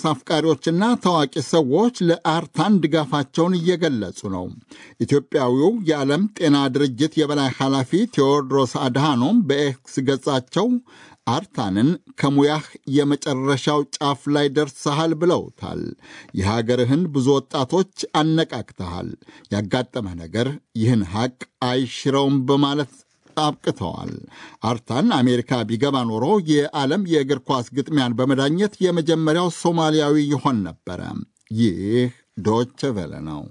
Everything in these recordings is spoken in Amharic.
ኳስ አፍቃሪዎችና ታዋቂ ሰዎች ለአርታን ድጋፋቸውን እየገለጹ ነው። ኢትዮጵያዊው የዓለም ጤና ድርጅት የበላይ ኃላፊ ቴዎድሮስ አድሃኖም በኤክስ ገጻቸው አርታንን ከሙያህ የመጨረሻው ጫፍ ላይ ደርሰሃል ብለውታል። የሀገርህን ብዙ ወጣቶች አነቃቅተሃል። ያጋጠመህ ነገር ይህን ሐቅ አይሽረውም በማለት አብቅተዋል። አርታን አሜሪካ ቢገባ ኖሮ የዓለም የእግር ኳስ ግጥሚያን በመዳኘት የመጀመሪያው ሶማሊያዊ ይሆን ነበረ። ይህ ዶቸ ቬለ ነው።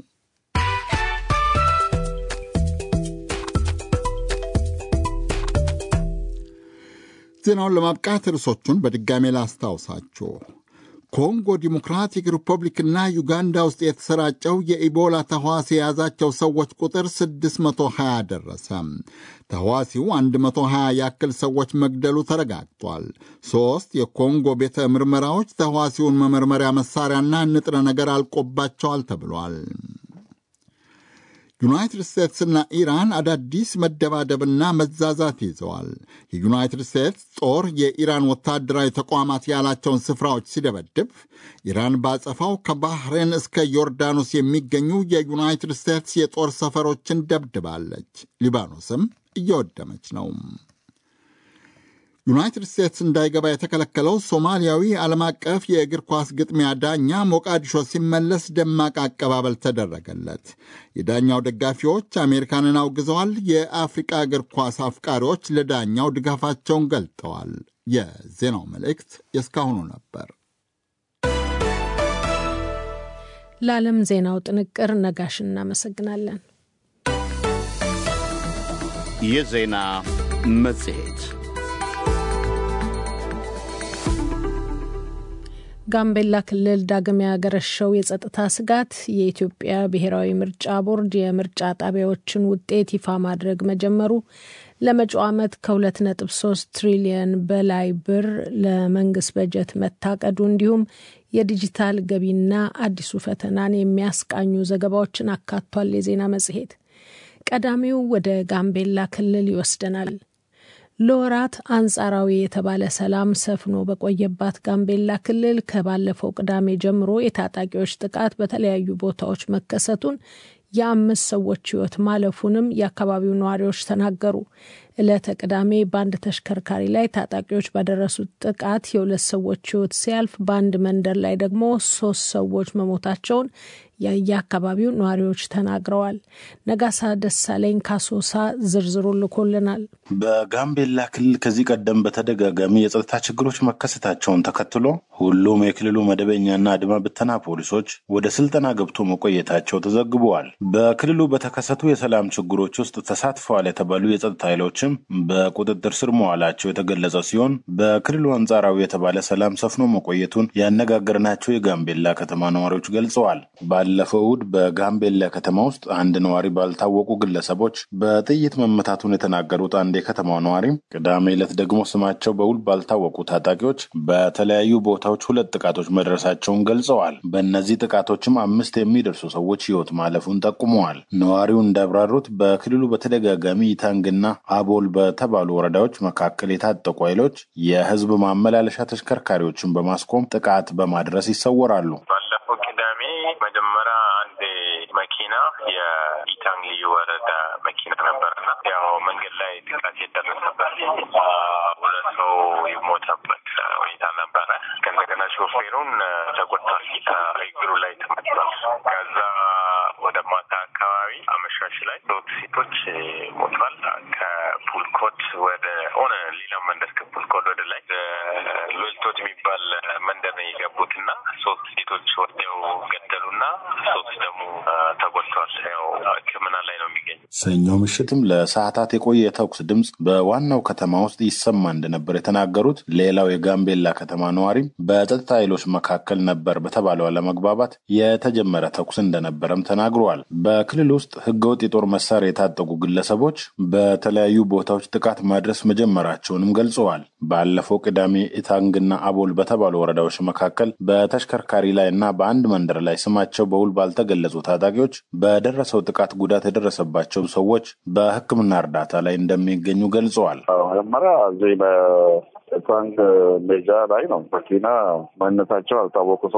ዜናውን ለማብቃት ርዕሶቹን በድጋሜ ላስታውሳችሁ። ኮንጎ ዲሞክራቲክ ሪፐብሊክና ዩጋንዳ ውስጥ የተሰራጨው የኢቦላ ተህዋሲ የያዛቸው ሰዎች ቁጥር 620 ደረሰ። ተህዋሲው 120 ያክል ሰዎች መግደሉ ተረጋግጧል። ሦስት የኮንጎ ቤተ ምርመራዎች ተህዋሲውን መመርመሪያ መሳሪያና ንጥረ ነገር አልቆባቸዋል ተብሏል። ዩናይትድ ስቴትስና ኢራን አዳዲስ መደባደብና መዛዛት ይዘዋል። የዩናይትድ ስቴትስ ጦር የኢራን ወታደራዊ ተቋማት ያላቸውን ስፍራዎች ሲደበድብ፣ ኢራን ባጸፋው ከባህሬን እስከ ዮርዳኖስ የሚገኙ የዩናይትድ ስቴትስ የጦር ሰፈሮችን ደብድባለች። ሊባኖስም እየወደመች ነው። ዩናይትድ ስቴትስ እንዳይገባ የተከለከለው ሶማሊያዊ ዓለም አቀፍ የእግር ኳስ ግጥሚያ ዳኛ ሞቃዲሾ ሲመለስ ደማቅ አቀባበል ተደረገለት። የዳኛው ደጋፊዎች አሜሪካንን አውግዘዋል። የአፍሪቃ እግር ኳስ አፍቃሪዎች ለዳኛው ድጋፋቸውን ገልጠዋል። የዜናው መልእክት የእስካሁኑ ነበር። ለዓለም ዜናው ጥንቅር ነጋሽ እናመሰግናለን። የዜና መጽሔት ጋምቤላ ክልል ዳግም ያገረሸው የጸጥታ ስጋት የኢትዮጵያ ብሔራዊ ምርጫ ቦርድ የምርጫ ጣቢያዎችን ውጤት ይፋ ማድረግ መጀመሩ፣ ለመጪው ዓመት ከ2.3 ትሪሊየን በላይ ብር ለመንግስት በጀት መታቀዱ፣ እንዲሁም የዲጂታል ገቢና አዲሱ ፈተናን የሚያስቃኙ ዘገባዎችን አካቷል። የዜና መጽሔት ቀዳሚው ወደ ጋምቤላ ክልል ይወስደናል። ለወራት አንጻራዊ የተባለ ሰላም ሰፍኖ በቆየባት ጋምቤላ ክልል ከባለፈው ቅዳሜ ጀምሮ የታጣቂዎች ጥቃት በተለያዩ ቦታዎች መከሰቱን የአምስት ሰዎች ሕይወት ማለፉንም የአካባቢው ነዋሪዎች ተናገሩ። ዕለተ ቅዳሜ በአንድ ተሽከርካሪ ላይ ታጣቂዎች ባደረሱት ጥቃት የሁለት ሰዎች ሕይወት ሲያልፍ በአንድ መንደር ላይ ደግሞ ሶስት ሰዎች መሞታቸውን የየአካባቢው ነዋሪዎች ተናግረዋል። ነጋሳ ደሳለኝ ካሶሳ ዝርዝሩ ልኮልናል። በጋምቤላ ክልል ከዚህ ቀደም በተደጋጋሚ የጸጥታ ችግሮች መከሰታቸውን ተከትሎ ሁሉም የክልሉ መደበኛና አድማ ብተና ፖሊሶች ወደ ስልጠና ገብቶ መቆየታቸው ተዘግበዋል። በክልሉ በተከሰቱ የሰላም ችግሮች ውስጥ ተሳትፈዋል የተባሉ የጸጥታ ኃይሎችም በቁጥጥር ስር መዋላቸው የተገለጸ ሲሆን በክልሉ አንጻራዊ የተባለ ሰላም ሰፍኖ መቆየቱን ያነጋገርናቸው የጋምቤላ ከተማ ነዋሪዎች ገልጸዋል። ባለፈው እሁድ በጋምቤላ ከተማ ውስጥ አንድ ነዋሪ ባልታወቁ ግለሰቦች በጥይት መመታቱን የተናገሩት አንድ የከተማው ነዋሪም ቅዳሜ ዕለት ደግሞ ስማቸው በውል ባልታወቁ ታጣቂዎች በተለያዩ ቦታዎች ሁለት ጥቃቶች መድረሳቸውን ገልጸዋል። በእነዚህ ጥቃቶችም አምስት የሚደርሱ ሰዎች ሕይወት ማለፉን ጠቁመዋል። ነዋሪው እንዳብራሩት በክልሉ በተደጋጋሚ ኢታንግና አቦል በተባሉ ወረዳዎች መካከል የታጠቁ ኃይሎች የሕዝብ ማመላለሻ ተሽከርካሪዎችን በማስቆም ጥቃት በማድረስ ይሰወራሉ። ባለፈው ቅዳሜ መጀመሪያ አንድ መኪና የኢታንግ ልዩ ወረዳ መኪና ነበርና ያው መንገድ ላይ ጥቃት የደረሰበት ሁለት ሰው የሞተበት ሁኔታ ነበረ። ከእንደገና ሾፌሩን ተጎድቷል፣ እግሩ ላይ ተመቷል። ከዛ ወደ ማታ አካባቢ አመሻሽ ላይ ሶስት ሴቶች ሞቷል። ከፑልኮት ወደ ሆነ ሌላ መንደር ከፑልኮት ወደ ላይ ሎልቶት የሚባል መንደር ነው የገቡት እና ሶስት ሴቶች ወዲያው ገደሉና ሶስት ደግሞ ተጎድተዋል። ያው ሕክምና ላይ ነው የሚገኙ። ሰኞ ምሽትም ለሰዓታት የቆየ የተኩስ ድምፅ በዋናው ከተማ ውስጥ ይሰማ እንደነበር የተናገሩት ሌላው የጋምቤላ ከተማ ነዋሪም በጸጥታ ኃይሎች መካከል ነበር በተባለው አለመግባባት የተጀመረ ተኩስ እንደነበረም ተናግረዋል። በክልል ውስጥ ህገወጥ የጦር መሳሪያ የታጠቁ ግለሰቦች በተለያዩ ቦታዎች ጥቃት ማድረስ መጀመራቸውንም ገልጸዋል። ባለፈው ቅዳሜ ኢታንግና አቦል በተባሉ ወረዳዎች መካከል በተሽከርካሪ ላይ እና በአንድ መንደር ላይ ስማቸው በውል ባልተገለጹ ታጣቂዎች በደረሰው ጥቃት ጉዳት የደረሰባቸው ሰዎች በሕክምና እርዳታ ላይ እንደሚገኙ ገልጸዋል። መጀመሪያ እዚህ በኢታንግ ሜጃ ላይ ነው መኪና ማንነታቸው ያልታወቁ